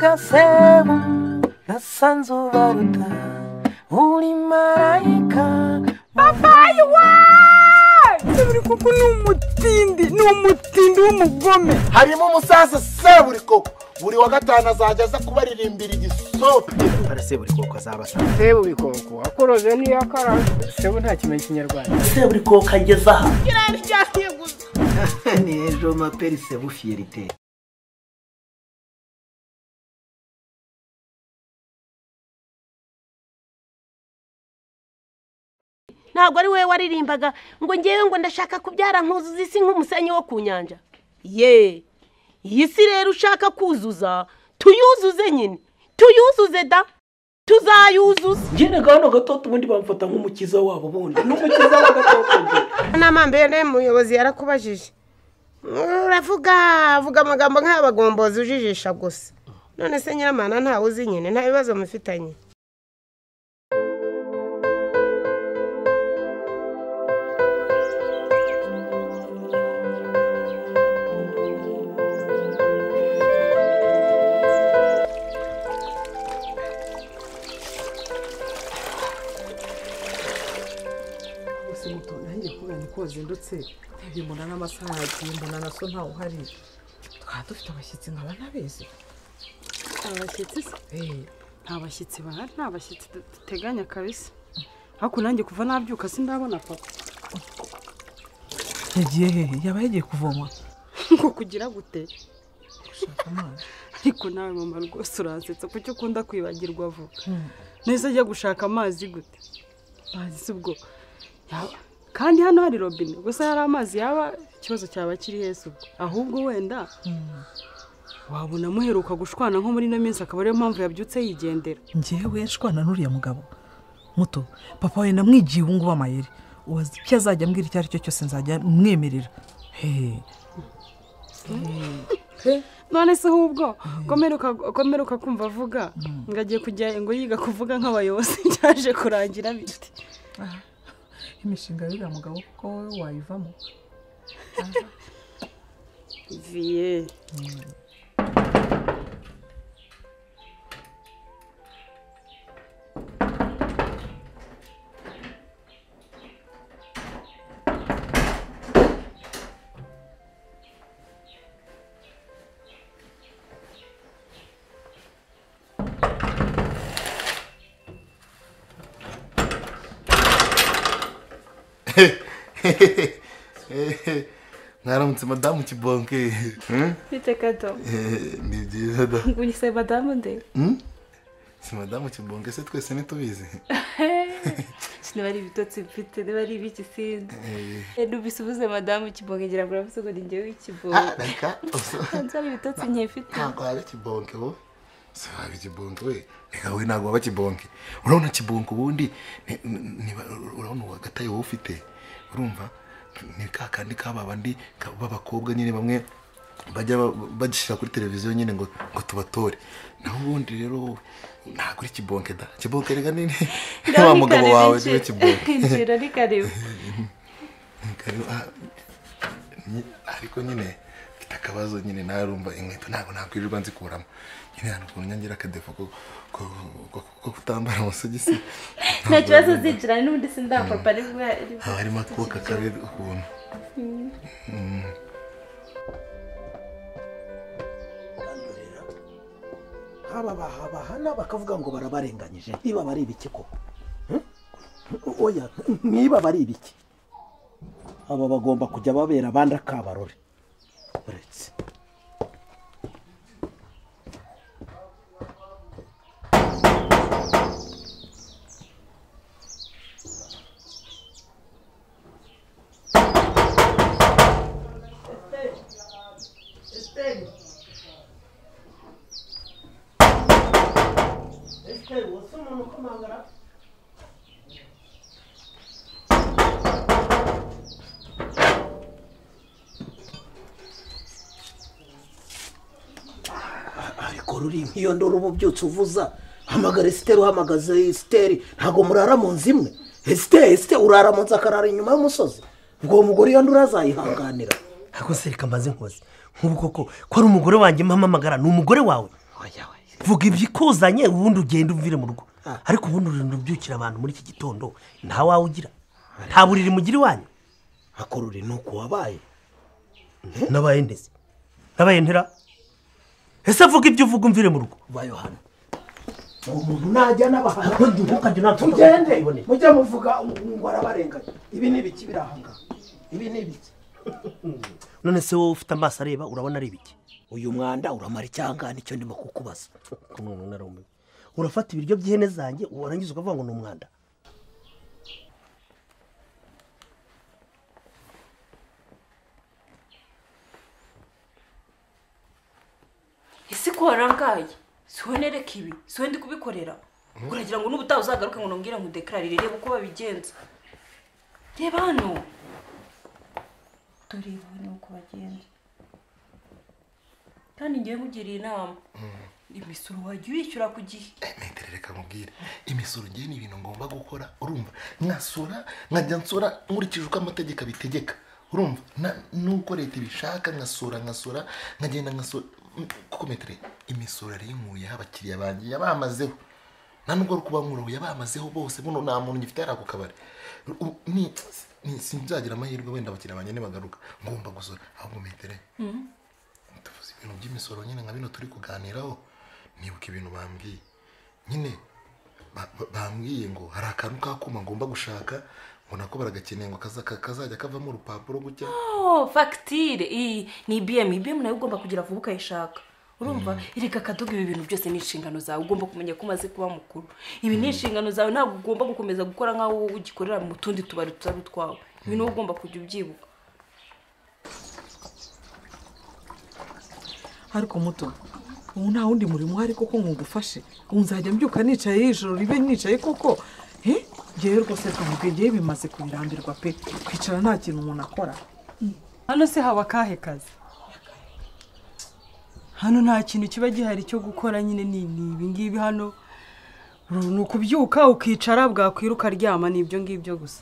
Erekasema nasanze ubaruta uri marayika babayi waaa seburi koko ni umutindi ni umutindi w'umugome harimo umusaza seburi koko buri wa gatanu azajya aza kubaririmbira igisope seburi koko azaba asa seburi koko akoroze niyo akaraze sebu nta kimenya ikinyarwanda seburi koko ageze aha kiraryamye gusa ni ejo maperi sebu fiyerite ntabwo ari wowe waririmbaga ngo ngewe ngo ndashaka kubyara nkuzuza isi nk'umusenyi wo ku nyanja ye iyi si rero ushaka kuzuza tuyuzuze nyine tuyuzuze da tuzayuzuza njyene gahano gatoto ubundi bamufata nk'umukiza wabo bundi n'umukiza wa gatoto njye ntamambere umuyobozi yarakubajije uravuga avuga amagambo nk'ay'abagombozi ujijisha gusa none se nyiramana ntawe uzi nyine nta bibazo mufitanye gusa muto nanjye kubera niko wazindutse ntabwo mbona n'amasaha yagiye mbona na so ntawe uhari twaba dufite abashyitsi nkaba ntabizi abashyitsi se eee nta bashyitsi bahari nta bashyitsi duteganya kabisa ariko nanjye kuva nabyuka sindabona papa yagiye hehe yaba yagiye kuvoma ngo kugira gute gushaka amazi ariko nawe mama rwose uransetsa kuki ukunda kwibagirwa vuba neza ajya gushaka amazi gute amazi si ubwo yaba kandi hano hari robine gusa hari amazi yaba ikibazo cyaba kiri heza ubwo ahubwo wenda wabona amuheruka gushwana nko muri ino minsi akaba ariyo mpamvu yabyutse yigendera ngewe nshwana n'uriya mugabo muto papa we namwigiye ubu ngubu amayeri ubaza icyo azajya ambwira icyo ari cyo cyose nzajya mwemerera hehe none se ahubwo komeruka kumva avuga ngo agiye kujya ngo yiga kuvuga nk'abayobozi byaje kurangira bite imishinga y'uriya mugabo kuko wowe wayivamo viye mwaramutse madamu kibonke bite kato Eh, ni byiza da ngo uyise madamu nde Hmm? si madamu kibonke se twese ntitubizi niba ari ibitotsi mfite niba ari ibiki sinzi n'ubisubize madamu kibonge ngira ngo uravuze ngo ni njyewe w'ikibonge Ah, reka uso- nzi ari ibitotsi nkifite ntabwo waba kibonke wowe si waba kibonke we reka we ntabwo waba kibonke urabona kibonke ubundi ni- ni- niba- urabona uwa gataye wowe ufite urumva ni ka kandi ka babandi ka- b'abakobwa nyine bamwe bajya ba- bagishyira kuri televiziyo nyine ngo ngo tubatore naho ubundi rero wowe ntabwo uri kibonke da kibonke reka ni ni wa mugabo wawe niwe kibonke injira ni karibu Karibu, ah, nyi- ariko nyine mfite akabazo nyine narumva inkweto ntabwo nakwirirwa nzikuramo nyine hano ukuntu nyangira akadefu ko ko- ko- ko kutambara amasogisi nta kibazo zinjira n'ubundi sindapapa nibwo ari- haba harimo akuka kabi ukuntu haba bahabahana bakavuga ngo barabarenganyije niba bari ibiki koko Hmm? oya niba bari ibiki aba bagomba kujya babera abandi akabarore uretse ariko ruri nk'iyo ndoro uba ubyutse uvuza hamagara esiteri uhamagaze esiteri ntabwo murara mu nzu imwe esiteri esiteri urara mu nzu akarara inyuma y'umusozi ubwo uwo mugore iyo ndura azayihanganira ariko se reka mbaze nkoze nk'ubu koko ko ari umugore wanjye mpamamagara ni umugore wawe vuga ibyo ikuzanye ubundi ugenda umvire mu rugo ariko ubundi urinda ubyukira abantu muri iki gitondo nta wawe ugira nta buriri mugira iwanyu hakorore ni uko wabaye nabaye ndetse nabaye ntera ese vuga ibyo uvuga umvire mu rugo ba yohana uwo muntu najya n'abahanga ukajya unatuka mugende mujye muvuga ngo arabarenganya ibi ni ibiki biri aha ngaha ibi ni ibiki none se wowe ufite amaso areba urabona ari ibiki uyu mwanda uramara icyanga nicyo ndimo kukubaza urafata ibiryo by'ihene zanjye warangiza ukavuga ngo ni umwanda ese ko warangaye siho nereka ibi siho ndi kubikorera uragira ngo n'ubutaha uzagaruke ngo nongere nkudekararire reba uko babigenza reba hano tureba n'uko bagenza kandi ngewe nkugiriye inama imisoro wajya uyishyura ku gihe metero reka nkubwire imisoro ngewe ni ibintu ngomba gukora urumva nkasora nkajya nsora nkurikije uko amategeko abitegeka urumva na- n'uko leta ibishaka nkasora nkasora nkagenda nkasora Mm, kuko metero imisoro yari inkuyeho abakiriya banjye yabamazeho nta nubwo ari kuba nkuraho yabamazeho bose buno nta muntu ngifite yari ako kabari U- ni- ni- sinzagira amahirwe wenda abakiriya banjye nibagaruka ngomba gusora ahubwo metero tuvuze ibintu by'imisoro nyine nka bino turi kuganiraho nibuka ibintu bambwiye nyine ba- ba- bambwiye ngo hari akantu k'akuma ngomba gushaka ngo nako baragakeneye ngo kaza- ka- kazajya kavamo urupapuro gutya oh fagitire iyi ni ibiyemu ibiyemu nayo ugomba kugira vuba ukayishaka urumva erega akadoga ibi bintu byose ni inshingano zawe ugomba kumenya ko umaze kuba mukuru ibi ni inshingano zawe ntabwo ugomba gukomeza gukora nk'aho wowe ugikorera mu tundi tubari tutari utwawe ibi niwo ugomba kujya ubyibuka ariko muto ubu nta wundi murimo uhari kuko nkugufashe ubu nzajya mbyuka nicaye y'ijoro ribe nicaye koko he ngewe rwose rwanjye ngewe bimaze kubirambirwa pe kwicara nta kintu umuntu akora hano se haba akahe kazi hano nta kintu kiba gihari cyo gukora nyine ni ni ibi ngibi hano Uru ni ukubyuka ukicara bwakwira ukaryama ni ibyo ngibyo gusa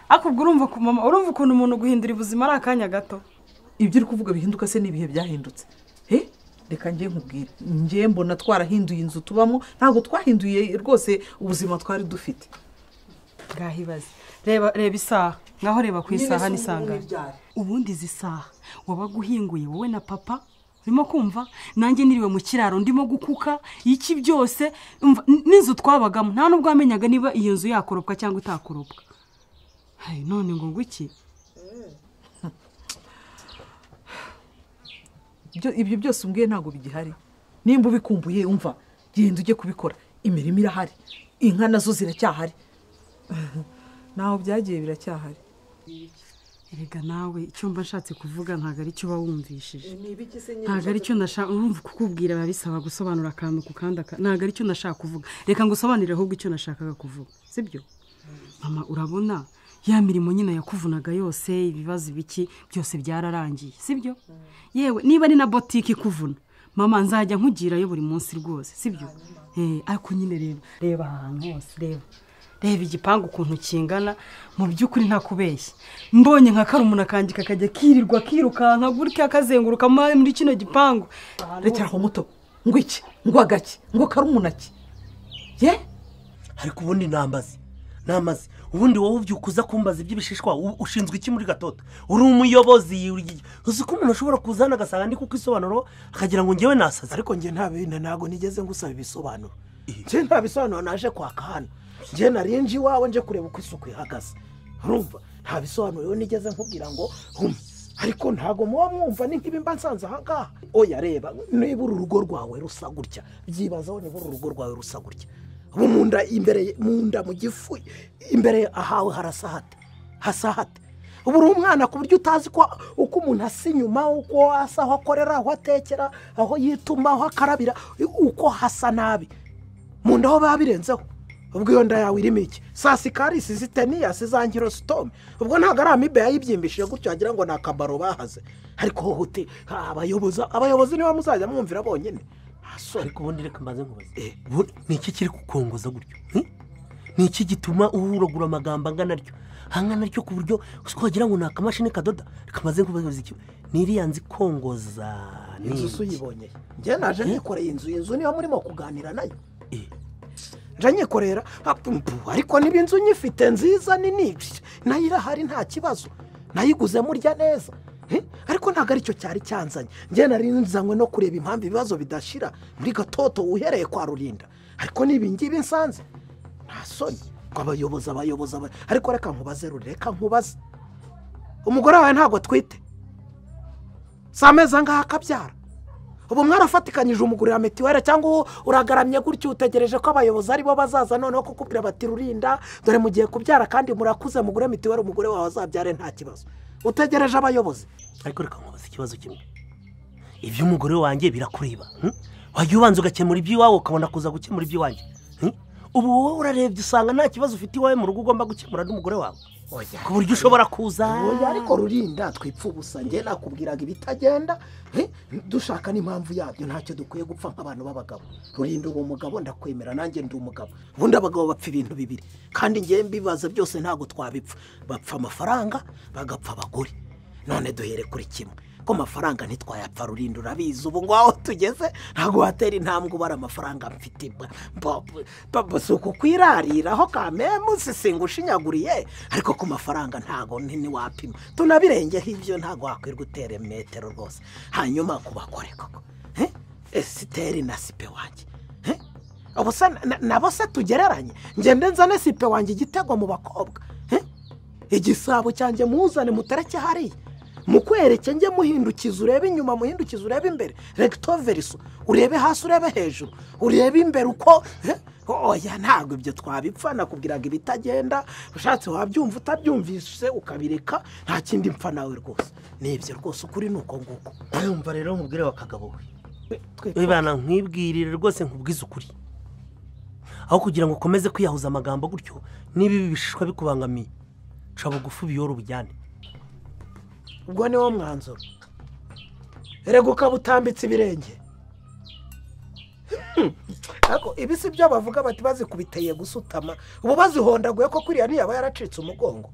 ariko ubwo urumva ku mama urumva ukuntu umuntu guhindura ubuzima ari akanya gato ibyo uri kuvuga bihinduka se n'ibihe byahindutse he reka njye nkubwire njye mbona twarahinduye inzu tubamo ntabwo twahinduye rwose ubuzima twari dufite ngahibaze reba reba isaha ngaho reba ku Nyine isaha si ni sangahe ubundi byari. ubundi izi saha wabaga uhinguye wowe na papa urimo kumva nanjye niriwe mu kiraro ndimo gukuka iki byose umva, n- n'inzu twabagamo nta nubwo wamenyaga niba iyo nzu yakoropwa cyangwa itakoropwa Hai, none ngo ngwiki Ibyo- ibyo byose umbwiye ntabwo bigihari nimba ubikumbuye umva genda ujye kubikora imirimo irahari inka nazo ziracyahari ntaho byagiye biracyahari erega nawe icyo mba nshatse kuvuga ntabwo ari cyo uba wumvishije ni ibiki se ntabwo ari cyo nashaka urumva kukubwira biba bisaba gusobanura akantu ku kandi aka- ntabwo ari cyo nashaka kuvuga reka ngusobanurire ahubwo icyo nashakaga kuvuga sibyo mama urabona ya mirimo nyine yakuvunaga yose ibibazo ibiki byose byararangiye sibyo yewe niba ari na botike ikuvuna mama nzajya nkugirayo buri munsi rwose sibyo Eh, ariko nyine reba reba aha hantu hose reba reba igipangu ukuntu kingana mu by'ukuri ntakubeshya mbonye nka karumuna kanjye kakajya kirirwa kirukanka gutya kazenguruka muri muri kino gipangu rekera aho muto ngo iki ngo agaki ngo karumunaki ye ariko ubundi nambaze nambaze ubundi wowe ubyuka uza kumbaza iby'ibishishwa u- ushinzwe iki muri gatoto uri umuyobozi uri- uzi ko umuntu ashobora kuza hano agasanga ndi kuko isobanuro akagira ngo ngewe nasaze ariko njye nta bintu ntabwo nigeze ngusaba ibisobanuro njye nta bisobanuro naje kwaka hano njye narinje iwawe nje kureba uko isuku ihagaze urumva nta bisobanuro rero nigeze nkubwira ngo hum ariko ntabwo muba mwumva ni nk'ibi mba nsanze aha ngaha oya reba niba uru rugo rwawe rusa gutya byibazaho niba uru rugo rwawe rusa gutya ubu mu nda imbere mu nda mu gifu imbere ahawe harasa hate hasa hate ubu uri umwana ku buryo utazi ko uko umuntu asa inyuma uko asa aho akorera aho atekera aho yituma aho akarabira uko hasa nabi mu nda aho biba birenzeho ubwo iyo nda yawe irimo iki sasikarisi ziteniyasi za nkirositome ubwo ntabwo ari amibe yayibyimbishije gutyo wagira ngo ni akabaro bahaze ariko wowe uti "Ah, abayobozi abayobozi niba muzajya mwumvira bonyine ariko ubundi reka mbaze nkubaze ni iki kiri kukongoza gutyo hmm? ni iki gituma urogura amagambo angana atyo angana atyo ku buryo twagira ngo ni akamashini kadoda kamaze kubaza iki n'iriya nzi kongoza ni inzu iki? uyibonyeye njye naje nikoreye inzu iyi nzu niyo murimo kuganira nayo nje nyikorera ha, pum, pum, ariko niba inzu nyifite nziza nini nayo irahari nta kibazo nayiguze murya neza Eh, ariko ntabwo aricyo cyari cyanzanye njye nari nzanywe no kureba impamvu ibibazo bidashira muri gatoto uhereye kwa rurinda ariko niba ngibi nsanze nta soni ngo abayobozi abayobozi aba- ariko reka nkubaze ruri reka nkubaze umugore wawe ntabwo atwite si amezi angahe akabyara ubu mwarafatikanyije umugurira mituweli cyangwa u- uragaramye gutyo utegereje ko abayobozi aribo bazaza noneho kukubwira bati rurinda dore mugiye kubyara kandi murakuze mugure mituweli umugore wawe azabyare nta kibazo utegereje abayobozi ariko reka nkubaze ikibazo kimwe iby'umugore wanjye birakureba hmm? wajya ubanza ugakemura iby'iwawe ukabona kuza gukemura iby'iwanjye hmm? ubu wowe urarebye usanga nta kibazo ufite iwawe mu rugo ugomba gukemura n'umugore wawe ku buryo ushobora kuza oya ariko rurinda twipfa ubusa njye nakubwiraga ibitagenda eh, dushaka n'impamvu yabyo ntacyo dukwiye gupfa nk'abantu b'abagabo rurinda uri umugabo ndakwemera nanjye ndi umugabo ubundi abagabo bapfa ibintu bibiri kandi ngewe mbibaza byose ntabwo twabipfa bapfa amafaranga bagapfa abagore none duhere kuri kimwe ko amafaranga ntitwayapfa rurinda urabizi ubu ngo aho tugeze ntabwo watera intambwe ubara amafaranga mfite mba- mba- mba- mba- si ukukwirariraho kamemu sisinga ushinyaguriye ariko ku mafaranga ntabwo nini wapima tunabirengeho ibyo ntabwo wakwirwa utera metero rwose hanyuma ku bagore koko Eh? esiteri na sipe wanjye Eh? ubu se na- nabo se tugereranye ngende nzane sipe wanjye igitego mu bakobwa Eh? igisabo cyanjye muzane mutereke hariya mukwereke njye muhindukiza urebe inyuma muhindukiza urebe imbere regito veriso urebe hasi urebe hejuru urebe imbere uko eh, oya ntabwo ibyo twabipfa nakubwiraga ibitagenda ushatse wabyumva utabyumvise ukabireka nta kindi mpfa nawe rwose ni ibyo rwose ukuri ni uko nguko urumva rero umubwire wa kagabo we wibana nkwibwirire rwose nkubwize ukuri aho kugira ngo ukomeze kwiyahuza amagambo gutyo niba ibi bishishwa bikubangamiye ca bugufi ubiyore ubujyane ubwo niwo mwanzuro erega ukaba utambitse ibirenge Hmm. Ariko ibi si byo bavuga bati bazikubiteye gusutama ubu bazihondaguye ko kuriya ntiyaba yaracitse umugongo